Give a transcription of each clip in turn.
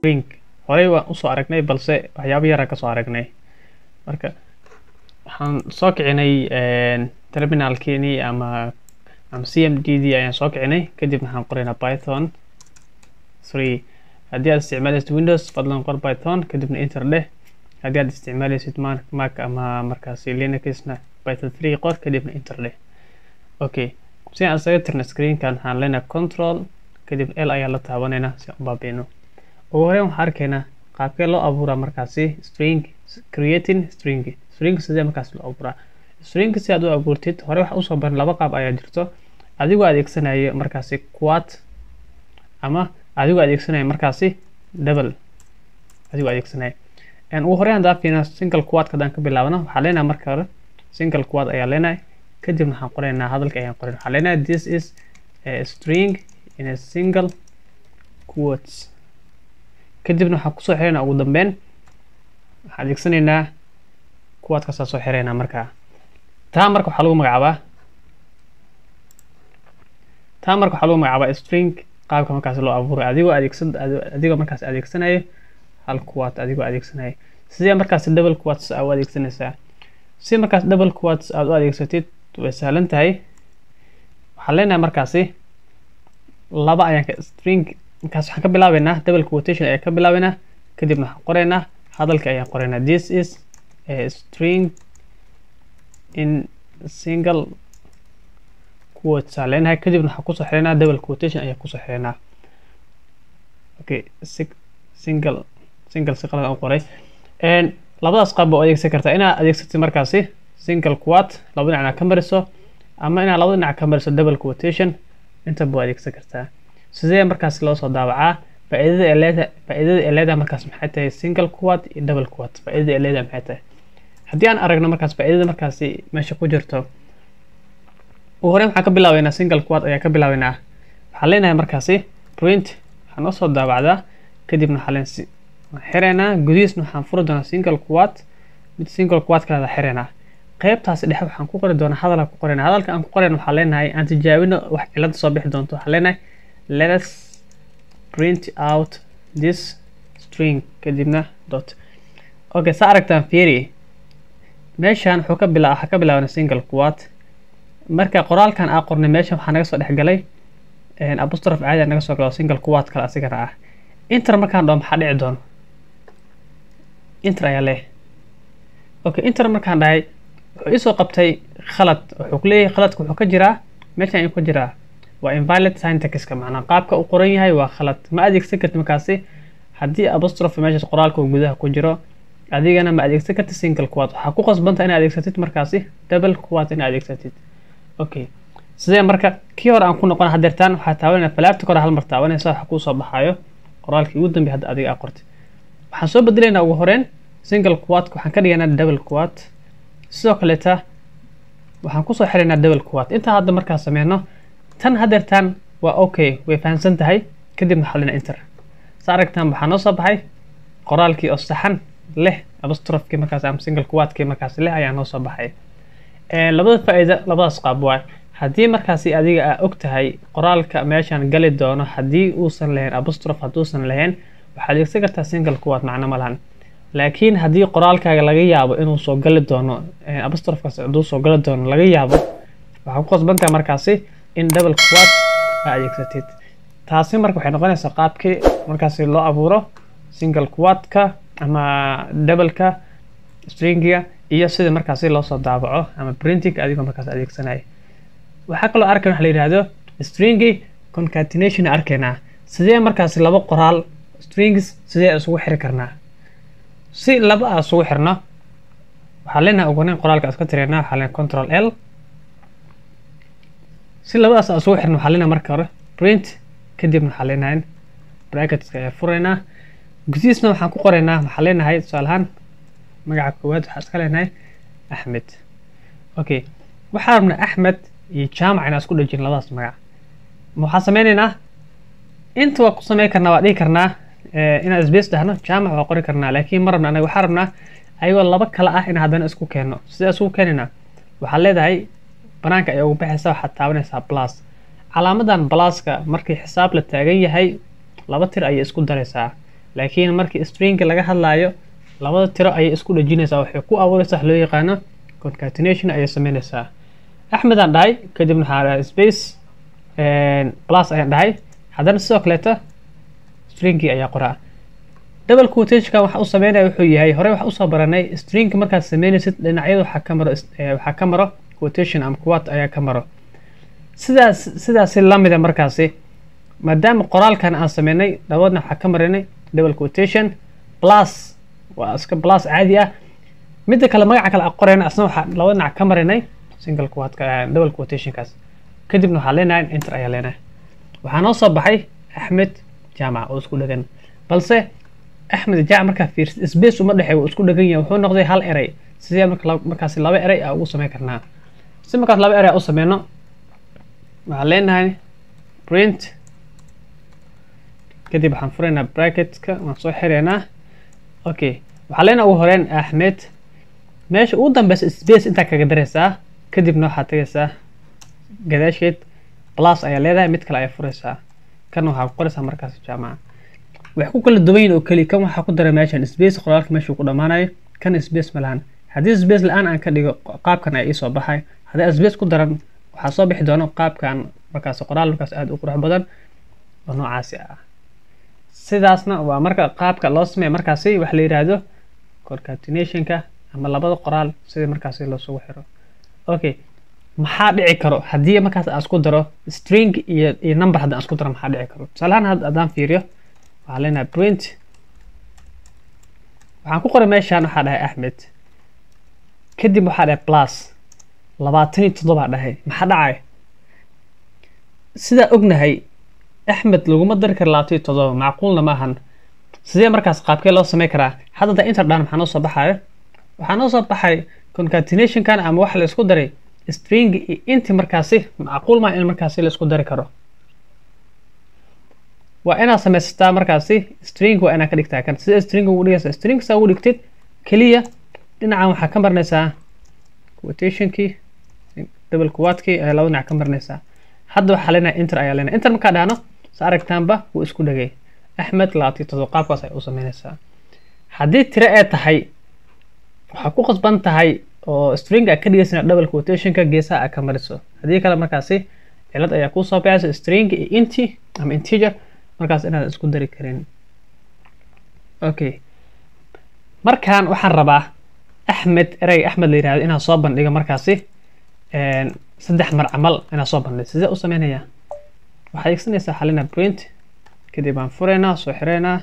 string horey waan usoo aragnay balse waxyaabo yaraa kasoo aragnay marka waxaan soo kicinay terminalkeenii ama ama c m d d ayaan soo kicinay kadib waxaan qoraynaa python three haddii aad isticmaalaysid windows fadlan qor python kadibna enter dheh haddii aad isticmaalaysid mac ama markaasi linuxna python three qor kadibna enter dheh okay si aan isaga tirna screenkan waxaan leenahay control kadib l ayaa la taabanaynaa si aan u baabiino ugu horeyn waxaan arkaynaa qaabkee loo abuuraa markaasi string creating string string sidee markaas loo abuuraa string si aad u abuurtid hore waxa usoo baran laba qaab ayaa jirto adigoo adeegsanaya markaasi quad ama adigoo adeegsanaya markaasi double adigoo adeegsanaya ugu horeyn haddaan fiirina single quadka haddaan ka bilaabno waxaan leenahay marka hore single quad ayaa leenahay kadibna waxaan qoraynaa hadalka ayaan qorayn waxaan leenahay this is a string in a single quotes kadibna waxaan kusoo xiraynaa ugu dambeyn waxaan adeegsanaynaa quadkaasaa soo xiraynaa markaa taa marka waxaa lagu magacaabaa taa marka waxaa lagu magacaabaa string qaabka markaas loo abuuray adigoo adeegsan adigoo markaas adeegsanayo hal quad adigoo adeegsanaya sidee markaas double quads aa u adeegsanaysaa si markaas double quads aad u adeegsatid way sahlan tahay waxaan leenahay markaasi laba ayaan ka string markaas waxaan ka bilaabeynaa double quotation ayaan ka bilaabeynaa kadibna waxaan qoraynaa hadalka ayaan qoraynaa this is a string in single quotes aan leenahay kadibna waxaan kusoo xiranaa double quotation ayaan kusoo xiranaa okay single single si qalad aan qoray labadaas qaab baa u adeegsan kartaa inaad adeegsatid markaasi single quad laba dhinacna ka mariso ama inaad laba dhinac ka mariso double quotation intaba waa adeegsan kartaa sidee markaas loo soo daawacaa faa'iidada ee leeda faa'iidada ee leedahay markaas maxay tahay single quad iyo double quad faa'iidada ee leedahay maxay tahay haddii aan aragno markaas faa'iidada markaasi meesha ku jirto ugu horeyn waxaan ka bilaabeynaa single quad ayaa ka bilaabeynaa waxaan leenahay markaasi print waxaan noo soo daawacdaa kadibna waxaan leen xiraynaa gudihiisna waxaan furi doonaa single quad mid single quad kaleeda xiraynaa qaybtaasi dhexe waxaan ku qori doonaa hadalka ku qorayna hadalka aan ku qorayna waxaan leenahay aan tijaabino wax cilada soo bixi doonto waxaan leenahay let us print out this string kadibna dot okay saa aragtaan fiiri meeshan wuxuu ka bilaa waxaa ka bilaabana single quad marka qoraalkan aa qornay meeshan waxaa naga soo dhexgalay apostrophe caadi naga soo galo single quad kale asigana ah inter markaan dhaho maxaa dhici doono inter ayaa leh okay inter markaan dhahay wuxuu isoo qabtay khalad wuxuu ku leeyahay khaladka wuxuu ka jiraa meeshan ayuu ka jiraa waa invalid syntaxka macnaa qaabka u qoran yahay waa khalad ma adeegsan kartid markaasi haddii apostrophe meeshaas qoraalka uu gudaha ku jiro adigana ma adeegsan kartid single quad waxaa ku qasbanta inaad adeegsatid markaasi double quad inaad adeegsatid okay sidee marka kii hore aan ku noqon hadeertaan waxaa taabanayna falaabta kore hal mar taabanaysa waxa kuusoo baxaayo qoraalkii ugu dambeey hadda adiga aa qortay waxaan soo bedelaynaa ugu horeyn single quadka waxaan ka dhigaynaa double quad sidoo kaleeta waxaan kusoo xiraynaa double quad intaa hadda markaan sameyno tan hadeertaan waa okay way fahamsan tahay kadibna xalina enter sa aragtaan waxaa noo soo baxay qoraalkii oo saxan leh apostrofkii markaas ama single quadkii markaas leh ayaa noo soo baxay labada faa'iida labadaas qaab waay haddii markaasi adiga aa og tahay qoraalka meeshaan gali doono haddii uusan lahayn apostrophe hadduusan lahayn waxaad adeegsan kartaa single quad macno ma lahan laakiin haddii qoraalkaaga laga yaabo inuu soo gali doono apostrofkaas hadduu soo gali doono laga yaabo waxaa ku qasbantahay markaasi in double quad aa adeegsatid taasi marka waxay noqonaysaa qaabkii markaasi loo abuuro single quadka ama doubleka stringiga iyo sida markaasi loo soo daabaco ama printing adigoo markaas adeegsanaya waxaa kaloo arkan waxa la yidhaahdo stringi concatenation arkaynaa sidee markaasi laba qoraal strings sidee isugu xiri karnaa si laba a isugu xirno waxaa leenahay ugunayn qoraalka iska tiraynaa waxaa leenahay control l si labadaas a isugu xirno waxaa leenahay marka hore print kadibna waxaa leenahay bracketska ayaa furaynaa gudihiisna waxaan ku qoraynaa waxaa leenahay tusaale ahaan magaca koowaad waxaa iska leenahay axmed okay waxaa rabnaa axmed iyo jaamac inaan isku dhejin labadaas magac waxaan sameynaynaa inta waa ku sameyn karnaa waa dhihi karnaa inaan space dhahno jaamac waa qori karnaa laakiin ma rabna anaga waxaa rabnaa ayagoo laba kale ah in haddana isku keenno sidee isugu keenaynaa waxaad leedahay banaanka ay ugu baxaysa waxaad taabanaysaa plus calaamadan pluska markii xisaab la taagan yahay laba tir ayay isku daraysaa laakiin markii stringka laga hadlaayo labada tiro ayay isku dhejinaysaa waxay ku abuuraysaa wax loo yaqaano concatenation ayay sameynaysaa axmed aan dhahay kadibna waxaa dhahay space plus ayaan dhahay haddana sidoo kaleeta stringkii ayaa qoraa double quotationka waxa u sameynaya wuxuu yahay hore waxa usoo baranay stringka markaad sameynaysid dhinacyada waxaa ka maro waxaa ka maro quotation ama quat ayaa ka maro sidaas sidaasi lamida markaasi maadaama qoraalkan aan sameynay dhawadna waxaa ka marinay double quotation plus waa iska plus caadi ah midda kale magaca kale aan qorayna asna waxaa laba dhinac ka marinay single quotka double quotationkaas kadibna waxaa leenahay enter ayaa leenahay waxaa noo soo baxay axmed jaamac oo isku dhagan balse axmed jaamac markaa fiirsid space uma dhexeey wuu isku dhagan yahay wuxuu noqday hal erey sidee marka markaasi laba erey aa ugu sameyn karnaa si markaas laba erey u sameyno waxaan leenahay print kadib waxaan furaynaa bracketka waan soo xireynaa okay waxaa leenahay ugu horeyn axmed meesha ugu dambeysa space intaa kaga daraysaa kadibna waxaad tagaysaa gadaasheed plus ayaa leedahay mid kale ayaa furaysaa kan waxaa ku qoraysaa markaas jaamaca waxay ku kala duwan yihin oo keli kan waxaa ku daray meeshan space qoraalka meeshuu ku dhammaanayo kan space ma lahan haddii space la-aan aan ka dhigo qaabkan ayaa iisoo baxay haddii space ku daran waxaa soo bixi doono qaabkan markaas qoraal markaas aada u qurux badan oo noocaasi ah sidaasna waa marka qaabka loo sameeya markaasi waxa la yidhaahdo concatenationka ama labada qoraal sidii markaasi loosugu xiro okay maxaa dhici karo haddii markaas aan isku daro string iyo iyo number haddaan isku daro maxaa dhici karo tusaalahaan haddaan fiiriyo waxaan leenahay print waxaan ku qoray meeshaan waxaa dhahay axmed kadib waxaa dhahay plus labaatan iyo toddobaa dhahay maxaa dhacay sidaa ognahay axmed laguma dari karo labaatan iyo toddoba macquulna ma ahan sidee markaas qaabkee loo samey karaa hadda da inter dhan maxaa noo soo baxayo waxaa noo soo baxay concatenationkan ama waxa la isku daray string iyo inti markaasi macquul maa in markaasi la isku dari karo waa inaad samaysataa markaasi string waa inaad ka dhigtaa kan sida string ugu dhigaysa string saa ugu dhigtid keliya dhinacan waxaa ka marinaysaa quotationkii double quatkii ayaa laba dhinac ka marinaysaa hadda waxaa leenahay inter ayaa leenahay inter markaa dhahno sa aragtaanba wuu isku dhagay axmed labaatiyo todoba qaabkaas ay u sameynaysaa haddii tiro ee tahay waxaa ku qasban tahay oo string a ka dhigaysana double quotationka geesaha a ka mariso haddii kale markaasi cilad ayaa kusoo baxaysa string iyo inti ama integer markaas inaadan isku dari karin okay markaan waxaan rabaa axmed ereyga axmed la yirahdo inaan soo bandhigo markaasi saddex mar camal inaan soo bandhigo sidee u sameynayaa waxaad adeegsanaysaa xalina print kadib aan fureynaa soo xireynaa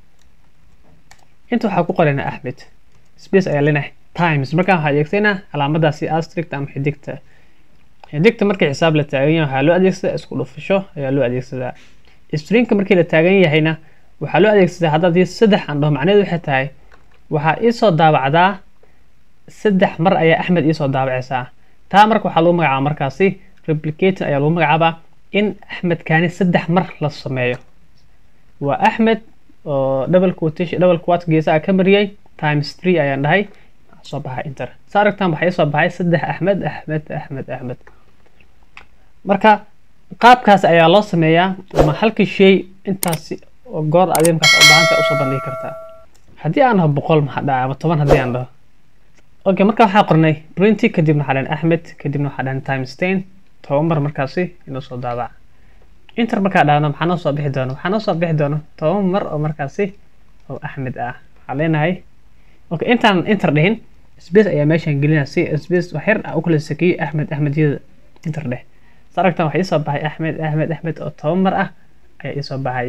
inta waxaa ku qoraynaa axmed space ayaa leenahay times markaan waxaa adeegsanaa calaamadaasi astrict ama xidigta xidigta markii xisaab la taagan yahay waxaa loo adeegsadaa isku dhufasho ayaa loo adeegsadaa stringka markii la taagan yahayna waxaa loo adeegsadaa haddaadii saddex aan dhaho macnaheedu waxay tahay waxaa iisoo daabacdaa saddex mar ayaa axmed iisoo daabacaysaa taa marka waxaa lagu magacaaba markaasi replicating ayaa lagu magacaabaa in axmedkaani saddex mar la sameeyo waa axmed oo double quotation double quat geesaha ka mariyay times three ayaan dhahay soo baxay inter sa aragtaan waxaa iisoo baxay saddex axmed axmed axmed axmed marka qaabkaas ayaa loo sameeyaa ama halkii shay intaasi oo goor adiga markaas u baahanta usoo bandhigi kartaa haddii aan dhaho boqol maxaa dhaca ama toban haddii aan dhaho okay marka waxaa qornay printy kadibna waxaa dhahan axmed kadibna waxaa dhahan times ten toban mar markaasi inuu soo daabac inter markaa dhahno maxaa noo soo bixi doono waxaa noo soo bixi doono toban mar oo markaasi oo axmed ah waxaa leenahay okay intaan inter dhihin space ayaa meeshaan gelinaa si space wax yar ah u kala sakeeyey axmed axmedyada inter dheh sa aragtaan waxaa iisoo baxay axmed axmed axmed oo toban mar ah ayaa iisoo baxay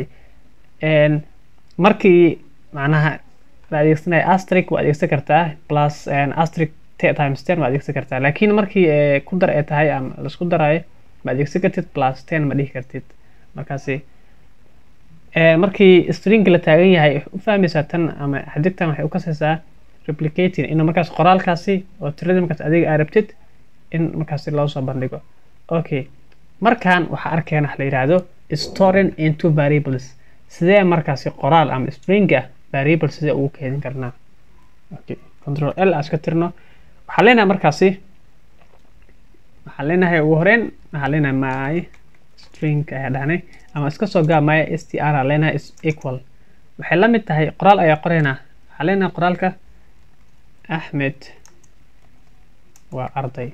markii macnaha la adeegsanaya astric waa adeegsan kartaa plus astric times ten waa adeegsan kartaa laakiin markii ku dar ee tahay ama laisku daraayo ma adeegsan kartid plus ten ma dhihi kartid markaasi markii string la taagan yahay u fahmaysaa tan ama xadigtan waxay u kasaysaa replicating in markaas qoraalkaasi oo tiradii markaas adiga aa rabtid in markaasi loo soo bandhigo okay markaan waxaa arkeena la yidhaahdo storing into variables sidee markaasi qoraal ama string ah variable sidee ugu keedin karnaa okay control l aan iska tirno waxaan leenahay markaasi waxaan leenahay ugu horeyn waxaan leenahay my string ayaa dhahnay ama iska soo gaa my str aan leenahay is equal waxay la mid tahay qoraal ayaa qoraynaa waxaa leenahay qoraalka axmed waa arday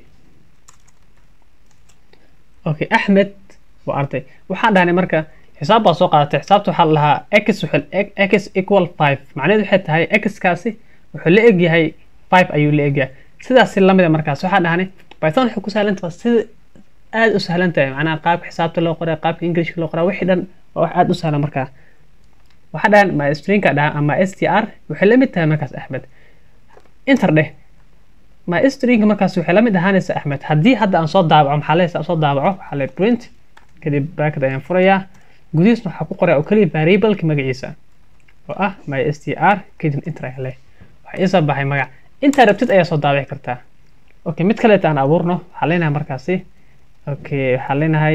okay axmed waa arday waxaan dhahnay marka xisaab baa soo qaadatay xisaabta waxaa la lahaa x wuxuu x equal five macnaheedu waxay tahay x-kaasi wuxuu la egyahay five ayuu la egyahay sidaasi lamida markaas waxaan dhahnay python waxay ku sahlantahay sida aada u sahlan tahay macnaha qaabka xisaabta loo qoraa qaabka englishka loo qoraa wixii dhan waa wax aada u sahlan markaa waxaa dhahan ma stringka dhaha ama s t r waxay la mid tahay markaas axmed inter dheh ma stringka markaas waxay la mid ahaanaysa axmed haddii hadda aan soo daabaco maxaa lehaysa aan soo daabaco waxaa le print kadib bracket ayaan furayaa gudihiisna waxaa ku qoraa oo keliya variableka magaciisa oo ah my s t r kadib inter ayaa leh waxaa iisoo baxay magac intaa rabtid ayaa soo daabici kartaa okay mid kaleeta aan abuurno waxaa leenahay markaasi okay waxaa leenahay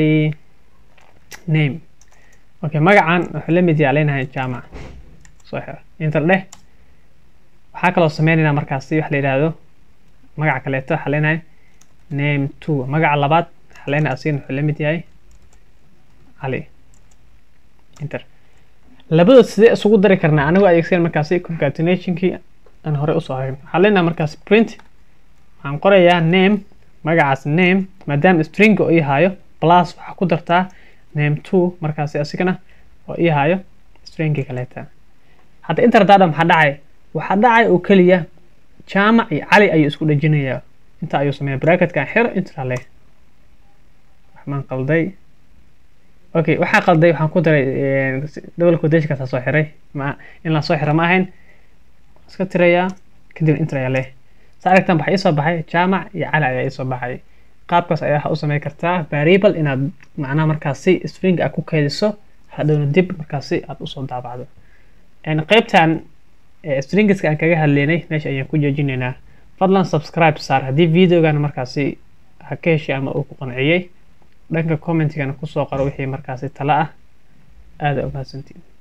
name okay magacan wuxuu la mid yaha leenahay jamac soo xiro inter dheh waxaa kaloo sameynaynaa markaasi wax la yidhaahdo magaca kaleeto waxaa leenahay name two magaca labaad waxaa leenahay asigana wuxuu la mid yahay cali inter labadood sidee isugu dari karnaa anigoo adeegsan markaasi concatenationkii aan hore usoo harin waxaa leenahay markaasi print waxaan qorayaa name magacaas name maadaama stringa oo ii haayo plus waxaa ku dartaa name two markaasi asigana oo ii haayo stringii kaleeta hadda inter dada maxaa dhacay waxaa dhacay oo keliya jaamac iyo cali ayuu isku dhejinayaa inta ayuu sameeya bracketkan xiro intra leh waxmaan qalday okay waxaa qalday waxaan ku daray double quotationkaasa soo xiray ma in la soo xiro ma ahayn iska tirayaa kadib inter ayaa leh sa aragtan waxaa iisoo baxay jaamac iyo cali ayaa iisoo baxay qaabkaas ayaa waxa u samey kartaa variable inaad macnaha markaasi string aad ku keydiso hadhowna dib markaasi aad usoo daabacdo qaybtan stringiska aan kaga hadleynay meesha ayaan ku joojinaynaa fadlan subscribe saar haddii videogan markaasi ha ka heshay ama uu ku qanciyey dhanka commentigana kusoo qoro wixii markaasi tala ah aada umahadsantiin